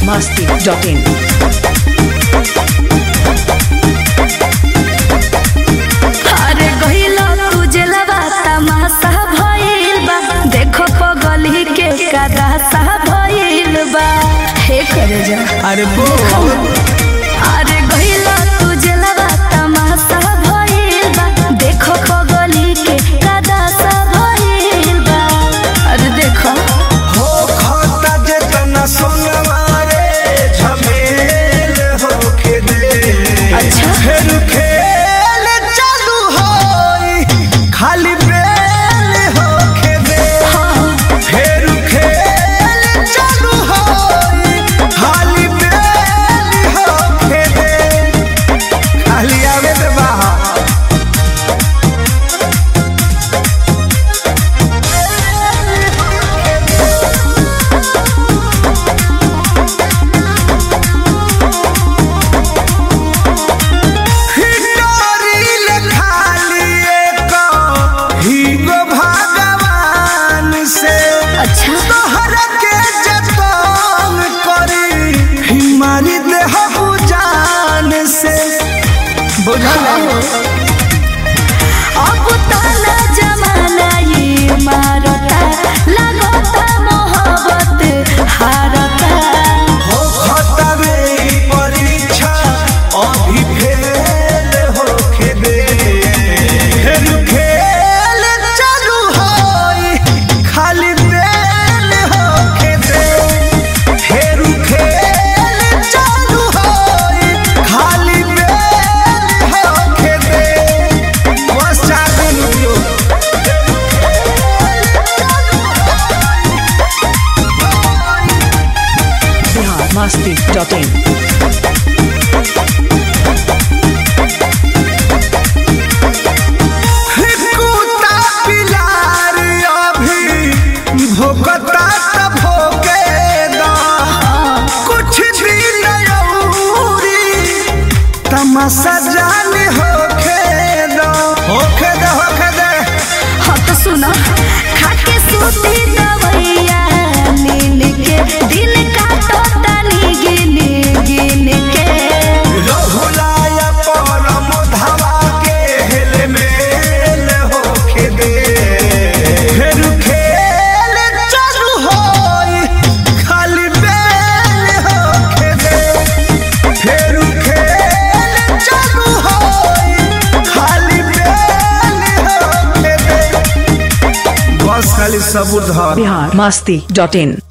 masti.in. अरे गहिला तू जेलवा तमाशा भइल बा देखो पगली के कदासा भइल बा हे करे जा अरे बो अरे गहिला तू जेलवा तमाशा भइल बा देखो पगली के कदासा भइल बा अरे देखो हो खाता जेतना सोनवा रे झमेल होके दे अच्छा। फिर खेल चालू होई खाली बेल होके दे फिर खेल चालू होई खाली बेल होके दे खाली आवे दे बाहर हिटोरिल खाली एक हीगो भगवान से अच्छा तोहर के जतन करी हिमारी देह जान से बुझल अब ताना जमाना ये मारता लगता मोहब्बत हारता हो खतरे परीक्षा अभी फेल होके दे फिर खेल चालू होई खाली बेल होके दे फिर खेल चालू होई खाली बेल होके दे बस चालू लियो Bihar masti.in. कुत्ता पिलार अभी भोकता त भोके दा कुछ दिन औरी तमाशा जान होके दा होके दे होके दे हाँ तो सुना खाके सूती दवैया नीन के दिन काटो तनी गिन गिन के रहुलाया परम धावा के हेल मेल होके दे फिर खेल चालू होई खाली बेल होके दे फिर खेल चालू होई खाली बेल होके दे बस खाली सबूर धर Bihar masti.in.